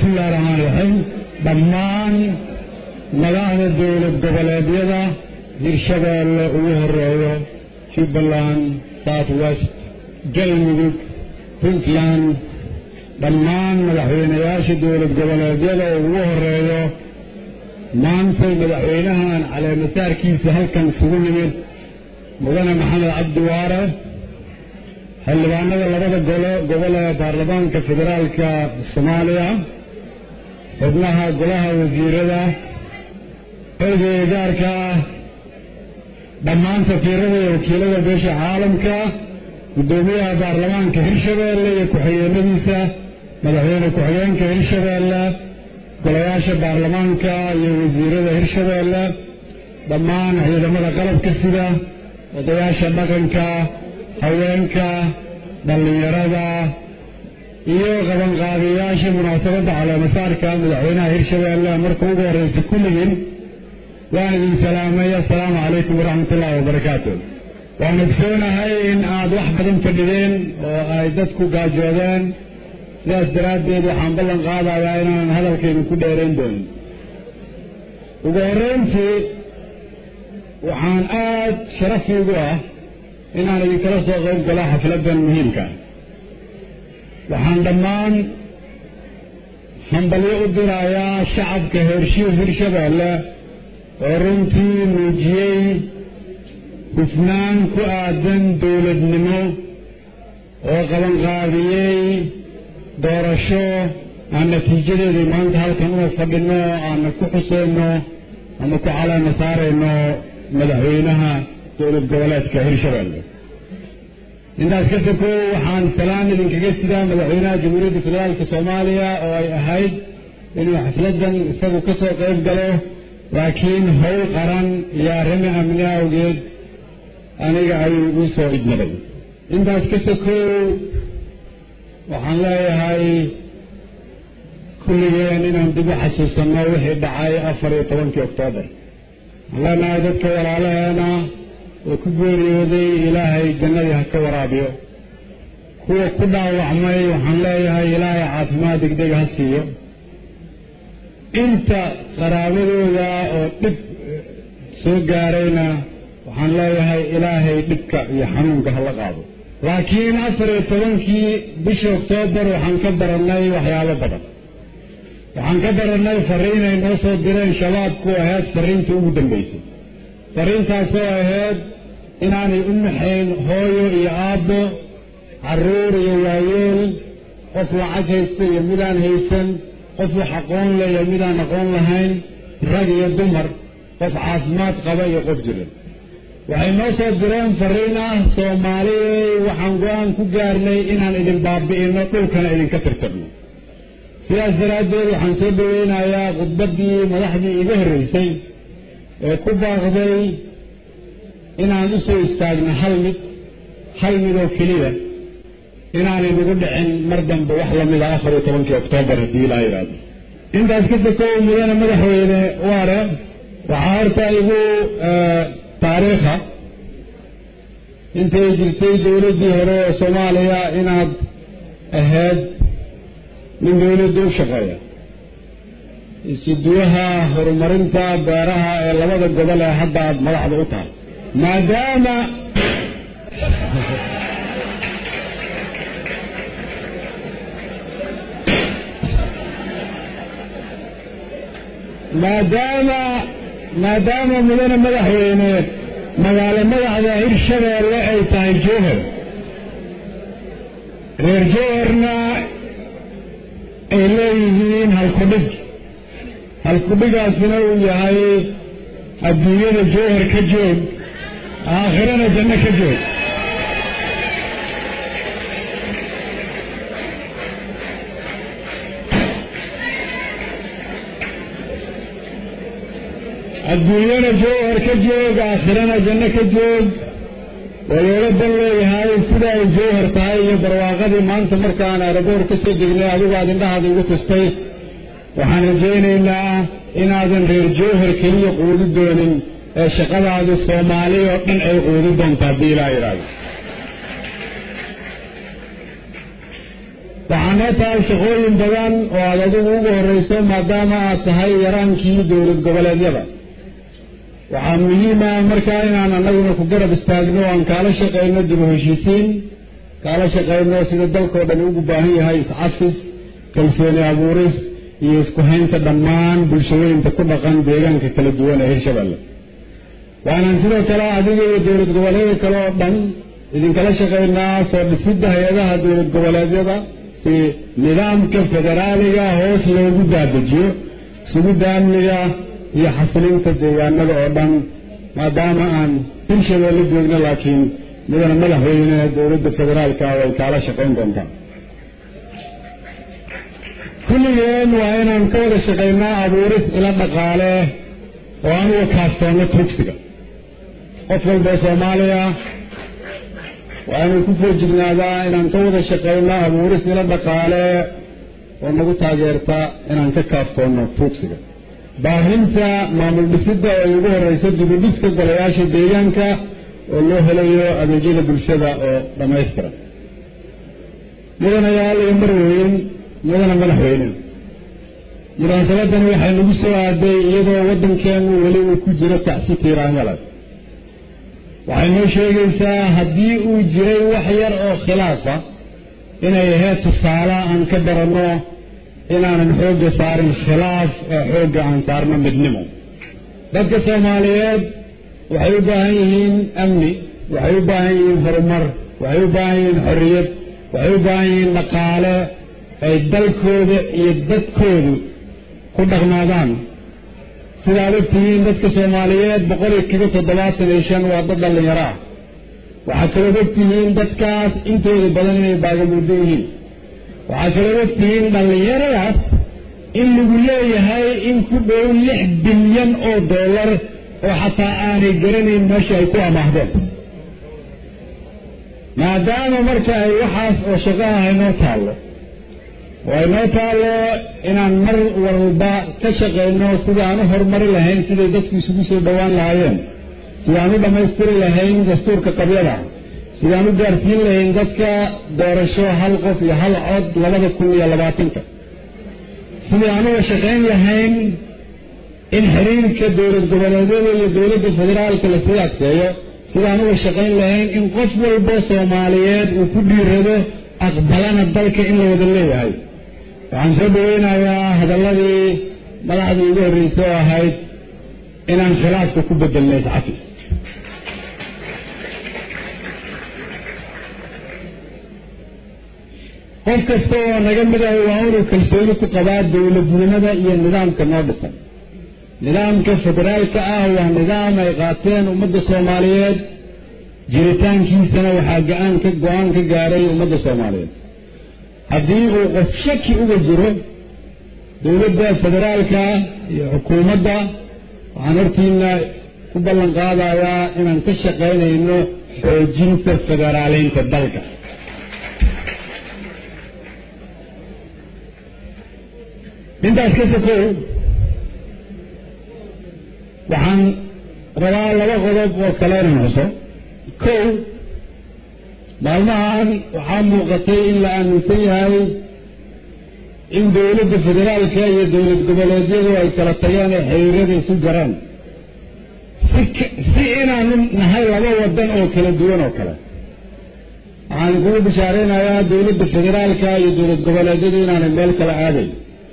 bismillahi raxmaan raxiim dhammaan madaxda dowlad goboleedyada hirshabeelle ugu horeeyo jubbaland south west galmudug puntland dhammaan madaxweynayaasha dowlad goboleedyada ugu horeeyo maantay madaxweynahan caleemasaarkiisa halkan isugu yimid mudane maxamed cabdi waare xildhibaanada labada golo gobol ee baarlamaanka federaalka soomaaliya xubnaha golaha wasiirada ergeyga gaarka ah dhammaan safiirada iyo wakiilada beesha caalamka guddoomiyaha baarlamaanka hirshabeelle iyo ku-xigeenadiisa madaxweyne ku-xigeenka hirshabeelle golayaasha baarlamaanka iyo wasiirada hirshabeelle dhammaan ciidamada qalabka sida odayaasha dhaqanka haweenka dhallinyarada iyo qabanqaabiyayaasha munaasabadda caleemasaarka madaxweynaha hirshabeelle marka ugu horreysa kulligiin waan idin salaamay assalaamu calaykum waraxmatullaahi wabarakaatu waan ogsoonahay in aad wax badan fadhideen oo ay dadku gaajoodeen sidaas daraaddeed waxaan ballan qaadayaa inaan hadalkaynu ku dheerayn doonin ugu horreyntii waxaan aad sharaf iigu ah inaan idinkala soo qayb galo xafladdan muhiimka waxaan dhammaan hambalyo u dirayaa shacabka heershiir hirshabeelle oo runtii muujiyey hufnaan ku aadan dowladnimo oo qabanqaabiyey doorasho aan natiijadeedii maanta halkan una fadhinno aana ku xuseyno ama ku caleema saarayno madaxweynaha dowlad goboleedka hirshabeelle intaas ka sokow waxaan salaan idinkaga sidaa madaxweynaha jamhuuriyadda federaalka soomaaliya oo ay ahayd inuu xafladdan isagu ka soo qayb galo laakiin howl qaran iyo arrimo amni awgeed aniga ayuu igu soo idmaday intaas ka sokow waxaan leeyahay kulligeen inaan dib u xasuusanno wixii dhacay afar iyo tobankii oktoobar waxaan leenahay dadka walaalaheena oo ku geeriyooday ilaahay jannadii ha ka waraabiyo kuwa ku dhaawacmay waxaan leeyahay ilaahay caafimaad degdega ha siiyo inta qaraabadooda oo dhib soo gaarayna waxaan leeyahay ilaahay dhibka iyo xanuunka hala qaado laakiin afar iyo tobankii bisha oktoobar waxaan ka barannay waxyaabo badan waxaan ka barannay fariinay noo soo direen shabaabku ahayd fariintii ugu dambaysay fariintaasoo ahayd inaanay u naxayn hooyo iyo aabbo carruur iyo waayeel qof lacag haysta iyo midaan haysan qof wax aqoon leh iyo midaan aqoon lahayn rag iyo dumar qof caafimaad qaba iyo qof jiran waxay noo soo direen fariin ah soomaaliyey waxaan go-aan ku gaarnay inaan idin baabi'ino dhulkana idinka tirtirno sidaas daraaddeed waxaan soo dhaweynayaa khudbaddii madaxdii iga horreysay ee ku baaqday inaan u soo istaagno hal mid hal mid oo keliya inaanay nagu dhicin mar dambe wax lamida afar iyo tobankii oktoobar haddii ilaa yidhaahdo intaas ka sokow mudane madaxweyne waare waxaa horta igu taariikha intay jirtay dowladdii hore ee soomaaliya inaad ahayd nin dowladda u shaqeeya isiduwaha horumarinta beeraha ee labada gobol ee hadda aad madaxda u tahay maadaama maadaama maadaama mudane madaxweyne magaalo madaxda hirshabeelle ay tahay jowhar reer jowharna ay leeyihiin halkudhig halkudhigaasina uu yahay adduunyada jowhar ka joog aakhirana janno ka joog adduunyana jowhar ka joog aakhirana janno ka joog waa loola dan leeyahay sida ay jowhar tahay iyo barwaaqadii maanta markaan aeroboor ka soo degnay adigu aad indhahaada igu tustay waxaan rajaynaynaa inaadan reer jowhar keliya quudi doonin ee shaqadaadu soomaali oo dhan ay quudi doonta haddii ilaa yidhaahdo waxaa noo tahay shaqooyin badan oo aad adigu ugu horreyso maadaama aad tahay yaraankii dowlad goboleedyada waxaa muhiima markaa inaan annaguna ku garab istaagno o aan kaala shaqayno dib u heshiisiin kaala shaqayno sida dalkao dhan ugu baahan yahay iscafis kalsooni abuuris iyo isku haynta dhammaan bulshooyinka ku dhaqan deegaanka kala duwan ee hirshabelle waanaan sidoo kale adiga iyo dowlad goboleedka kale oo dhan idinkala shaqaynaa soo dhisidda hay-adaha dowlad goboleedyada si nidaamka federaaliga hoos loogu daadejiyo sugidda amniga iyo xasilinta deegaanada oo dhan maadaama aan hirshabeelle joogno laakiin midana madaxweyne dowladda federaalka way kaala shaqayn doontaa kulligeen waa inaan ka wada shaqaynaa abuuris ila dhaqaale oo aan uga kaaftoonno tugsiga qof walboo soomaaliya waa inuu ku foojignaadaa inaan ka wada shaqayno abuuris ila dhaqaale oo nagu taageerta inaan ka kaaftoonno tuugsiga baahinta maamul dhisidda oo ay ugu horreyso dibudhiska golayaasha deegaanka oo loo helayo adeegyada bulshada oo dhammaystiran mudanayaal iyo marweyn mudana madaxweyne munaasabadan waxay nagu soo aaday iyadoo waddankeenu weli uu ku jiro tacsi tiiraanyale waxay noo sheegaysaa haddii uu jiray wax yar oo khilaafa inay ahayd tusaale aan ka baranno inaanan xoogga saarin khilaaf ee xoogga aan saarno midnimo dadka soomaaliyeed waxay u baahan yihiin amni waxay u baahan yihiin horumar waxay u baahan yihiin xorriyad waxay u baahan yihiin dhaqaale ay dalkooda iyo dadkoodu ku dhaqnaadaan sidaad ogtihiin dadka soomaaliyeed boqol iyo kiba toddobaatan iyo shan waa dad dhallinyaro ah waxaad kalood ogtihiin dadkaas intooda badan inay baagamuuddo yihiin waxaad kalood ogtihiin dhallinyaradaas in lagu leeyahay in ku dhow lix bilyan oo dollar oo xataa aanay garanayn meesha ay ku amaahdeen maadaama marka ay waxaas oo shaqaha haynoo taallo oo aynoo taallo inaan mar walba ka shaqayno sidai aan u horumari lahayn siday dadku isugu soo dhowaan lahaayeen sidaan u dhammaystiri lahayn dastuurka qabyada sidaan u gaarsiin lahayn dadka doorasho hal qof iyo hal cod labada kun iyo labaatanka sidii aan uga shaqayn lahayn in xiriirka dowlad goboleedyada iyo dowladda federaalka lasii adkeeyo sidaan uga shaqayn lahayn in qof walbo soomaaliyeed uu ku dhiirado aqbalana dalka in la wada leeyahay waxaan soo dhaweynayaa hadalladii madaxdii ugu horreysay oo ahayd inaan khilaafka ku bedelnay iscafis qof kasta oo naga mid ah waa inuu kalsooni ku qabaa dowladnimada iyo nidaamka noo dhisan nidaamka federaalka ah waa nidaam ay qaateen ummadda soomaaliyeed jiritaankiisana waxaa ga-aan ka go-aan ka gaaray ummadda soomaaliyeed haddii uu qof shaki uga jiro dowladda federaalka iyo xukuumadda waxaan hortiina ku ballan qaadayaa inaan ka shaqaynayno xoojinta federaaleynta dalka intaas ka sokow waxaan rabaa laba qodob oo kale inaan xuso kow maalmahan waxaa muuqatay in la aaminsan yahay in dowladda federaalka iyo dowlad goboleedyadu ay kala tageen ee xiriirada isu jaraan si inaanu nahay laba wadan oo kala duwan oo kale waxaan kugu bishaaraynayaa dowladda federaalka iyo dowlad goboleedyadu inaanay meel kala aadayn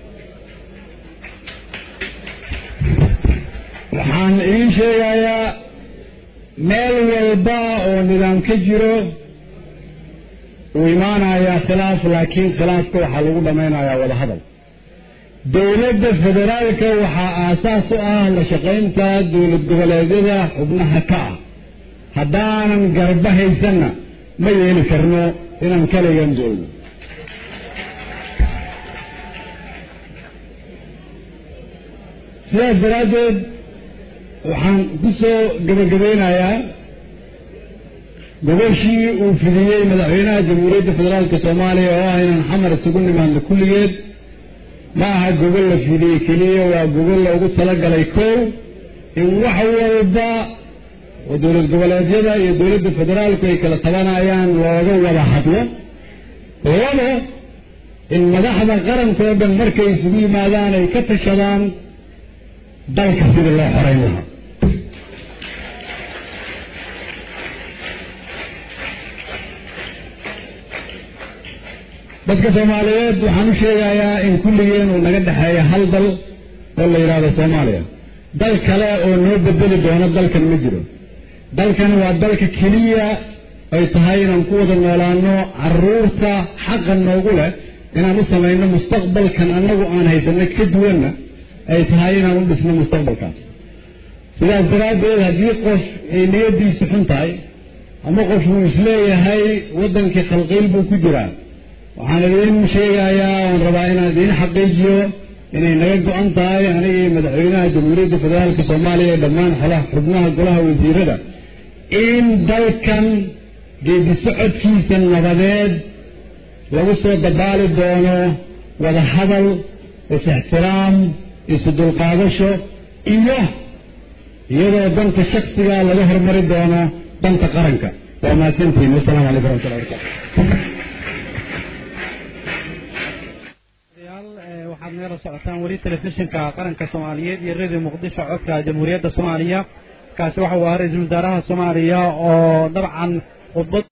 waxaan idiin sheegayaa meel walba oo nidaam ka jiro uu imaanayaa khilaaf laakiin khilaafka waxaa lagu dhammaynayaa wadahadal dowladda federaalka waxaa aasaas u ah la shaqaynta dowlad goboleedyada xubnaha ka ah haddaanan garba haysanna ma yeeli karno inaan kaligan joogno sidaas daraaddeed waxaan ku soo gabagabeynayaa gobashii uu fidiyey madaxweynaha jamhuuriyadda federaalka soomaaliya oo ah inaan xamar isugu nimaadno kulligeed ma aha gogol la fidiyey keliya waa gogol loogu talagalay kow in wax walba oo dowlad goboleedyada iyo dowladda federaalku ay kala tabanayaan looga wada hadlo labo in madaxda qarankoo dhan markay isugu yimaadaan ay ka tashadaan dalka sidii loo xorayn lahaa dadka soomaaliyeed waxaan u sheegayaa in kulligeen uu naga dhexeeya hal dal oo la yidhaahdo soomaaliya dal kale oo noo bedeli doono dalkan ma jiro dalkan waa dalka keliya ay tahay inaan ku wada noolaano caruurta xaqa noogu leh inaan u samayno mustaqbalkan annagu aan haysano ka duwanna ay tahay inaan u dhisno mustaqbalkaas sidaas daraaddeed haddii qof ay niyadiisu xun tahay ama qof uu isleeyahay waddankii khalqiil buu ku jiraa waxaan idiin sheegayaa oon rabaa inaan idiin xaqiijiyo inay naga go-an tahay anigii madaxweynaha jamhuuriyadda federaalka soomaaliya ee dhammaan xolaha xubnaha golaha wasiirada in dalkan geedi socodkiisa nabadeed lagu soo dabaali doono wada hadal is-ixtiraam isu dulqaadasho iyo iyadoo danta shaksiga laga hormari doono danta qaranka waa mahadsantihin wasalaamu calaykum waraxmatullahi barakatu waxaad nagala socotaan weli telefishinka qaranka soomaaliyeed iyo radio muqdisho codka jamhuuriyadda soomaaliya kaasi waxa uu ahaa ra-iisul wasaaraha soomaaliya oo dabcan khudbad